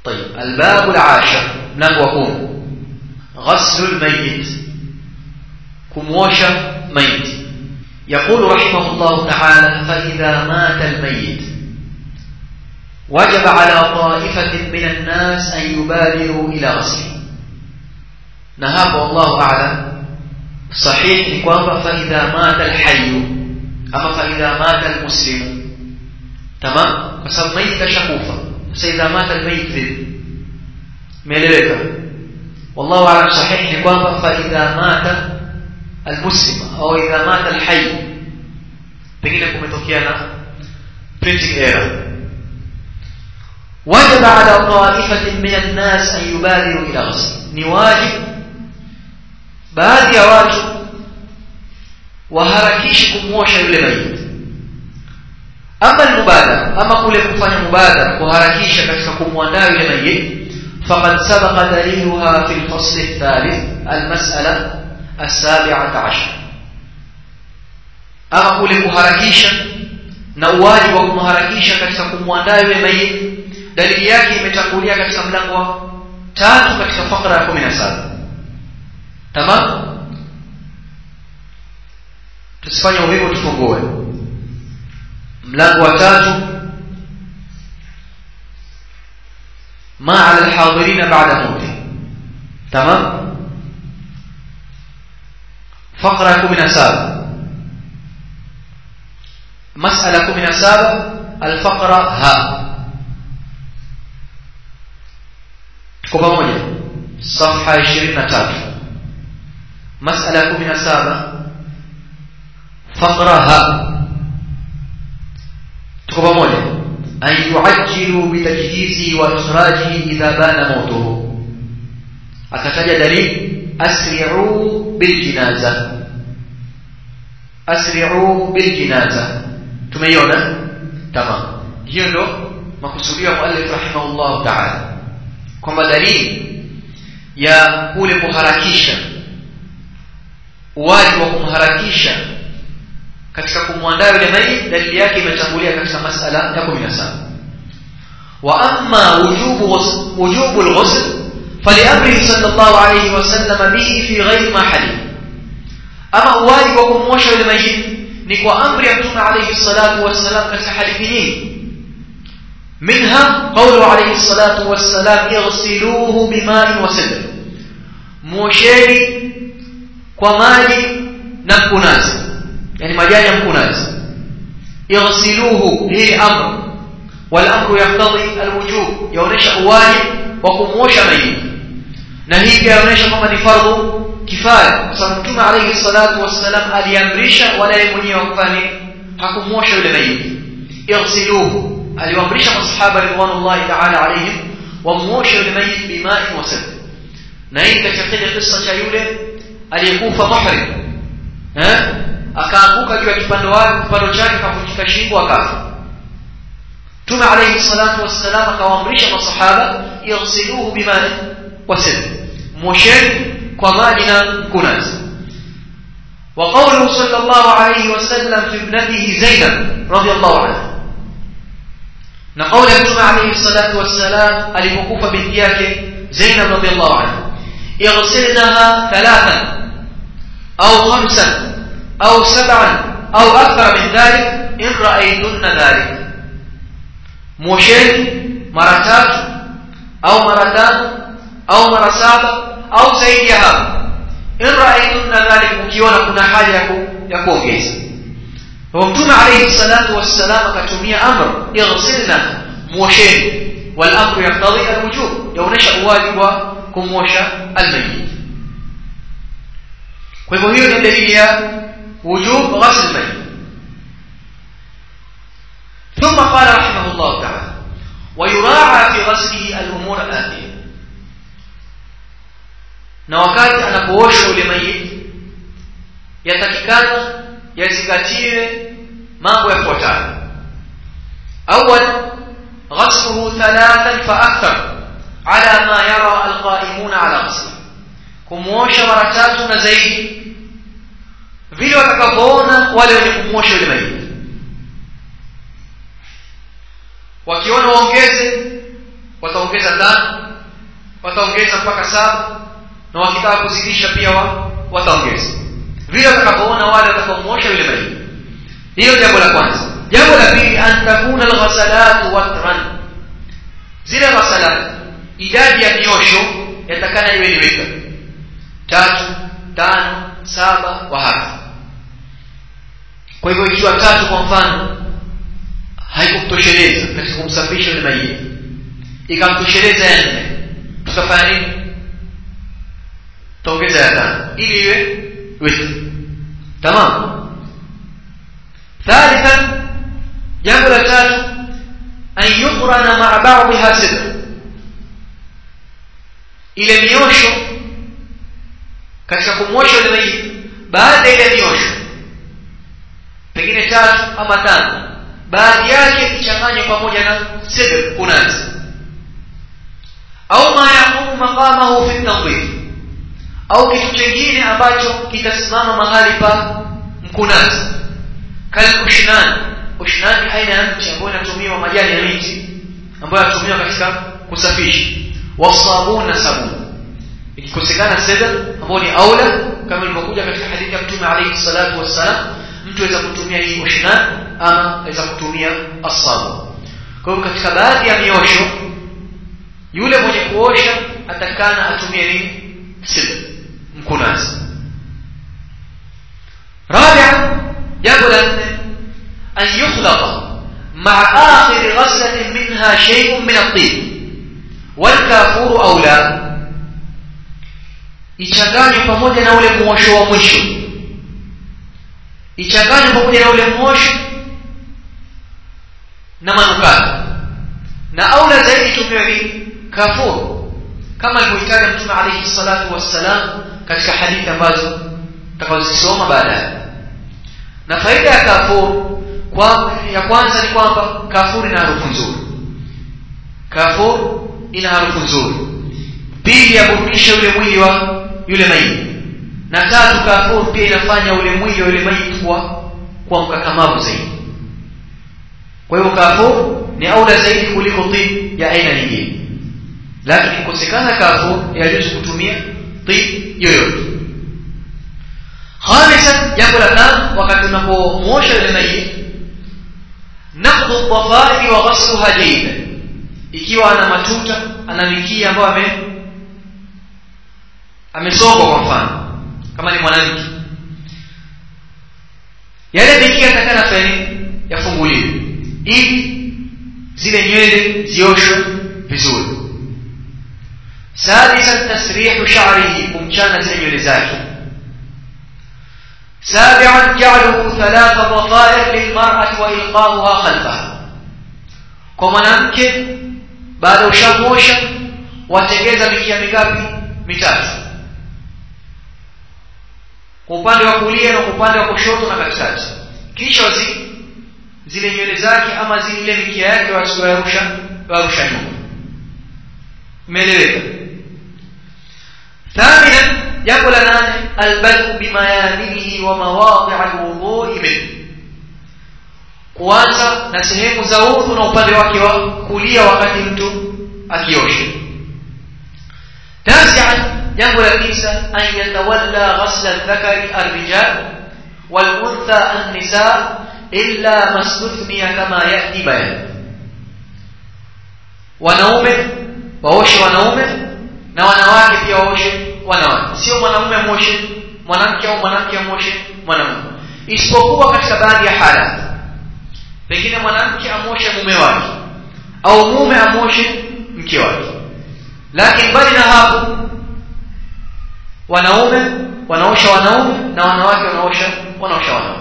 طيب الباب العاشر mlango wa 10 غسل الميت kumwosha maiti يقول رحمه الله تعالى فإذا مات الميت وجب على طائفة من الناس أن يبادروا إلى غسله نهاب والله أعلم صحيح نكوان فإذا مات الحي أما فإذا مات المسلم تمام فسب ميت شكوفا فإذا مات الميت ذل ميلeweka والله أعلم صحيح نكوان فإذا مات المسلم أو إذا مات الحي pengine kumetokea na printing error وجب على طائفة من الناس أن يبادروا إلى غسل ni wajib baadhi ya watu waharakishi kumwosha yule maiti ama almubadara ama kule kufanya mubadara kuharakisha katika kumwandaa yule maiti فقد سبق دليلها في الفصل الثالث المسألة السابعة عشر ama kule kuharakisha na uwajibu wa kumharakisha katika kumwandaa yule maiti dalili yake imetangulia katika mlango wa tatu katika fakra ya 17 tamam tusifanye uvivu tufungue mlango wa tatu ما على الحاضرين بعد موته تمام فقرة من سابق مسألة من سابق الفقرة ها tuko pamoja safha 23 masala 17 faqraha tuko pamoja an yuajjilu bitajhizi wa ikhrajihi idha bana mautuhu akataja dalili asri'u biljinaza asri'u biljinaza tumeiona tamam hiyo ndo makusudio ya muallif rahimahullah ta'ala kwamba dalili ya kule kuharakisha uwaji wa kumharakisha katika kumwandaa yule maiti dalili yake imetangulia katika masala ya 17 wa amma wujubu wujubu al-ghusl فلأمره صلى الله عليه وسلم به في غير ما حديث أما واجب وكموشة لميت نكوى أمر يمتون عليه الصلاة والسلام كالحديثين منها قوله عليه الصلاة والسلام اغسلوه بماء وسدر موشيني وماجي نمكناز يعني مجاني مكناز اغسلوه هي أمر والأمر يقتضي الوجوب يونيش واجب وكموش ميت نهيك يونيش كما نفرض كفاية سمتم عليه الصلاة والسلام aliamrisha wala yeye mwenyewe kufanya hakumwosha yule maiti اغسلوه aliwaamrisha masahaba ridwanullahi ta'ala alayhim wamwoshe yule maiti bimai wa sabr na hii katika kile kisa cha yule aliyekufa muhrim eh akaanguka juu ya kipando wake kipando chake kavunjika shingo akafa Tume alayhi salatu wassalam akawaamrisha masahaba yaghsiluhu bimai wa sabr mwosheni kwa maji na mkunazi وقوله صلى الله عليه وسلم في ابنته زينب رضي الله عنها na kauli ya mtume alayhi salatu wassalam alipokufa binti yake Zainab radhiallahu anha ighsilnaha thalathan au khamsan au sab'an au akthar min dhalik in ra'aytunna dhalik mosheni mara tatu au mara tano au mara saba au zaidi ya hapo in ra'aytunna dhalik mkiona kuna haja ya kuongeza ومتوم عليه الصلاة والسلام كتمية أمر اغسلنا موشين والأمر يقتضي الوجوب لو نشأ واجب كم وشاء الميت وهو هي دليل وجوب غسل الميت ثم قال رحمه الله تعالى ويراعى في غسله الأمور الآتية na wakati anapooshwa yule mayiti yatakikana yazingatiwe mambo yafuatayo awal ghasluhu thalathan fa akthar ala ma yara alqaimuna ala ghasli kumwosha mara tatu na zaidi vile watakavyoona wale wenye kumwosha yule maiti wakiona waongeze wataongeza tano wataongeza mpaka saba na wakitaka kuzidisha pia wa, wataongeza vile watakapoona wale watakaomwosha yule maiti hiyo jambo la kwanza jambo la pili an takuna alghasalatu watran zile ghasalat idadi ya miosho yatakana iwe ni witr tatu tano saba wahaka kwa hivyo ikiwa tatu kwa mfano haikumtosheleza katika kumsafisha yule maiti ikamtosheleza ya nne tutafanya nini tutaongeza ya tano ili iwe witr tamam ثالثا jambo la tatu an yuqrana maa ba'dha sidr ile miosho katika kumwosha yule maiti baada ile miosho pengine tatu ama tano baadhi yake ichanganywe pamoja na sidr kunazi au ma yaqumu maqamahu fi tandhif au kitu kingine ambacho kitasimama mahali pa mkunazi kal ushnan ushnan ni aina ya mti ambayo inatumiwa majani ya miti ambayo yanatumiwa katika kusafisha wasabun na sabuni ikikosekana sedar ambao ni aula kama ilivyokuja katika hadithi ya mtume alayhi salatu wassalam mtu aweza kutumia hii ushnan ama aweza kutumia asabu kwa hivyo katika baadhi ya miosho yule mwenye kuosha atakana atumie nini sidr mkunazi rabia jambo la nne an yukhlaqa maa akhiri ghaslatin minha shay'un min at-tib والكافور أولى ichanganywe pamoja na ule mwosho wa mwisho ichanganywe pamoja na ule mwosho na manukato na aula zaidi tumiwe nini kafur kama alivyoitaja mtume alayhi salatu wassalam katika hadithi ambazo tutakazosoma baadaye na faida ya kafur kwa ya kwanza ni kwamba kafur ina harufu nzuri kafur ina harufu nzuri pili yaburudisha yule mwili wa yule maiti na tatu kafur pia inafanya ule mwili wa yule maiti kuwa kuwa mkakamavu zaidi kwa hivyo kafur ni aula zaidi kuliko tib ya aina nyingine lakini kukosekana kafur yajuzu kutumia tib yoyote khamisan jambo la tano wakati unapomwosha yule maiti naqdu dhafairi wa ghasluha jaydan ikiwa ana matuta ana mikia ambayo ame amesongwa kwa mfano kama ni mwanamke yale mikia atakana fani yafunguliwe ili zile nywele zioshwe vizuri sadisan tasrihu sha'rihi kumchana zile nywele zake سابعا جعله ثلاث ضفائر للمرأة وإلقاؤها خلفها كما نمكن baada ya ushamosha watengeza mikia mingapi mitatu kwa upande wa kulia na kwa upande wa kushoto na katikati kisha wazi zile nywele zake ama zile mikia yake wasiwarusha warusha nyuma umeeleweka ثامنا jambo la nane albadu bimayaminihi wa mawadi' alwudhu'i minhu kuanza na sehemu za udhu na upande wake wa kulia wakati mtu akiosha tasian jambo la tisa an yatawalla ghasla dhakari arrijal waluntha annisa illa mastuthniya kama yati bayan wanaume waoshe wanaume na wanawake pia waoshe wanawake sio mwanamume amoshe mwanamke au mwanamke amoshe mwanamume isipokuwa katika baadhi ya halati pengine mwanamke amoshe mume wake au mume amoshe mke wake lakini mbali na hapo wanaume wanaosha wanaume na wanawake wanaosha wanaosha wanawake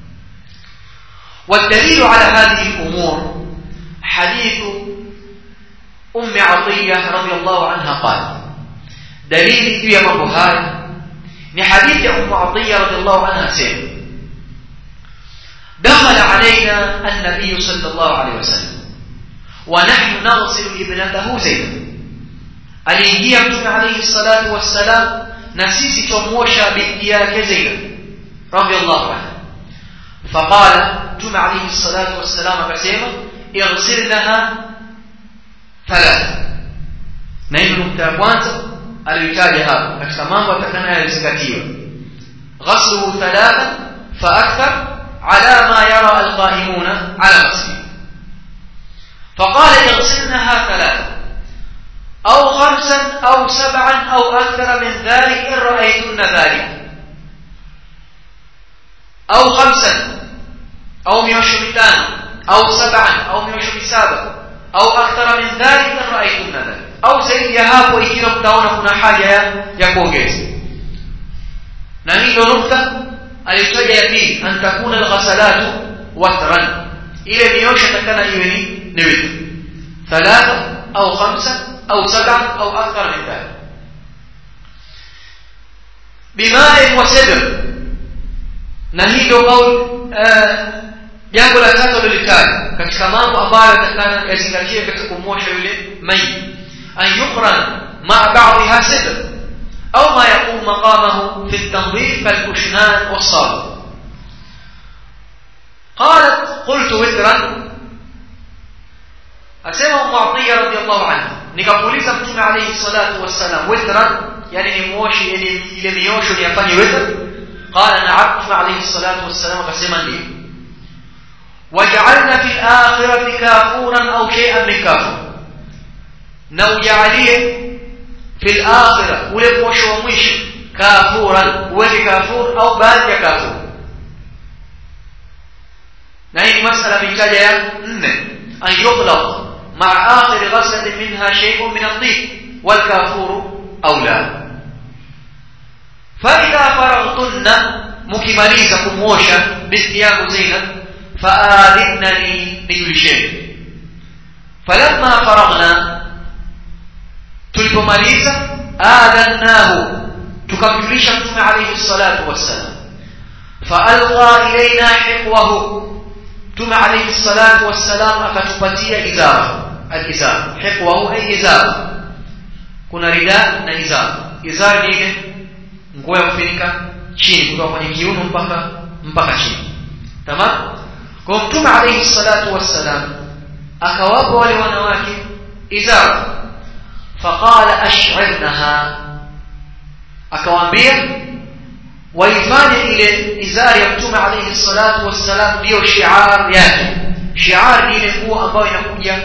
والدليل على هذه الأمور حديث أم عطية رضي الله عنها قال دليل في مبهاي ni hadithi ya Ummu Atiyya radhiallahu anha sema دخل علينا النبي صلى الله عليه وسلم ونحن نغسل ابنته زينب aliingia mtume alayhi salatu wassalam na sisi tumwosha binti yake Zainab radhiallahu anha faqala mtume alayhi salatu wassalam akasema ighsilnaha thalatha na hiyo nukta ya kwanza aliyotaja hapa katika mambo atakanayozingatia ghasluhu thalatha fa akthar ala ma yara alqaimuna ala masjid فقال يغسلنها ثلاثة أو خمسا أو سبعا أو أكثر من ذلك إن رأيتن ذلك أو خمسا أو ميوشمتان أو سبعا أو ميوشمسابا أو أكثر من ذلك إن رأيتن ذلك au zaidi ya hapo ikiwa mtaona kuna haja ya, ya kuongeza na hii ndio nukta aliyotaja ya pili an takuna alghasalatu watran ile miosho takana iwe ni ni witr thalatha au khamsa au sab'a au akthar min dhalik bima'i wa sidr na hii ndio kauli jambo la tatu lilitaja katika mambo ambayo yatakana yazingatie katika kumwosha yule maiti أن يقرن مع بعضها سدر أو ما يقوم مقامه في التنظيف كالكشنان والصابون قالت قلت وترا أسمع معطية رضي الله عنها nikamuuliza mtume alayhi salatu wassalam witran yani ni moshi ile miosho ni afanye witr qala na'am mtume alayhi salatu wassalam akasema ndio waj'alna fil akhirati kafuran au shay'an min kafur na ujalie fil akhirah ule mwisho wa mwisho kafuran uweke kafur au baadhi ya kafur na hii ni masala mitaja ya nne an yughlaq مع آخر غسلة منها شيء من الطيب والكافور أولى فإذا فرغتن مكمليزة كموشا باستياب زينب فآذنني بكل شيء فلما فرغنا tulipomaliza adhannahu tukamjulisha mtume alayhi salatu wassalam faalqa ilaina hiqwahu mtume alayhi salatu wassalam akatupatia izara alizar hiqwahu ay izar kuna rida na izar izar ni ile nguo ya kufunika chini kutoka kwenye kiuno mpaka mpaka chini tamam kwa mtume alayhi salatu wassalam akawapa wale wanawake izara فقال أشعرنها akawaambia waifanye ile izari ya mtume alayhi salatu wassalam ndiyo shiar yake shiar ni ile nguo ambayo inakuja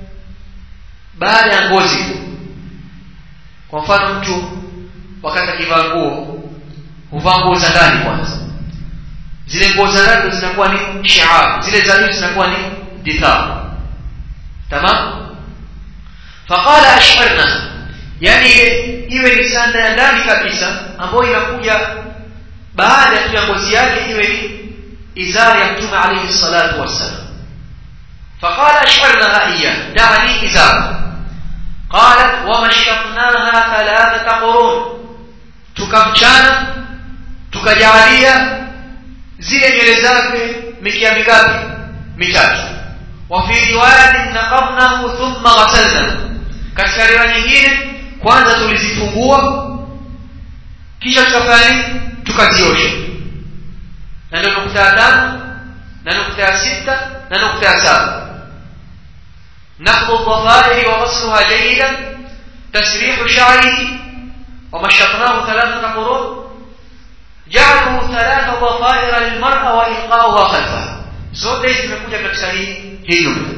baada ya ngozi kwa mfano mtu wakati akivaa nguo huvaa nguo za ndani kwanza zile nguo za ndani zinakuwa ni shiar zile za juu zinakuwa ni dithar tamam faqala ash'arna yani iwe ni sanda ya ndani kabisa ambayo inakuja baada tu ya ngozi yake iwe ni izari ya mtume alayhi salatu wassalam faqala ash'arnaha iya da'ani izar qalat wamashaqnaha thalathata qurun tukamchana tukajalia zile nywele zake mikia mingapi mitatu wa fi riwayatin naqadnahu thumma ghasalna katika riwaya nyingine kwanza tulizifungua kisha tukafanya nini tukaziosha na ndio nukta ya tano na nukta ya sita na nukta ya saba نقض الضفائر وغسلها جيدا تسريح شعره ومشطناه ثلاثة قرون جعله ثلاث ضفائر للمرأة وإلقاؤها خلفها zote hizi zimekuja katika hii hii nukta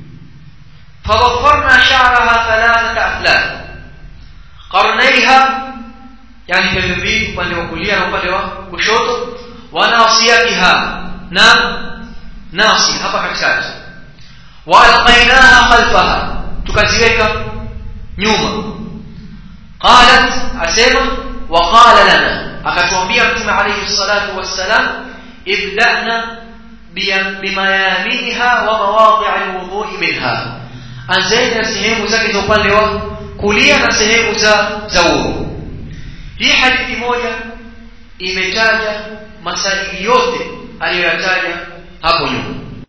فضفرنا شعرها ثلاثة أفلام قرنيها يعني pembeni upande wa kulia na upande wa kushoto wa nasiyatiha na nasi hapa katikati wa alqainaha khalfaha tukaziweka nyuma qalat asema wa qala lana akatuambia mtume alayhi salatu wassalam ibda'na bimayaminiha wa mawadi' alwudhu'i minha anzeni na sehemu zake za upande wa kulia na sehemu za za udhu hii hadithi moja imetaja masaili yote aliyoyataja hapo nyuma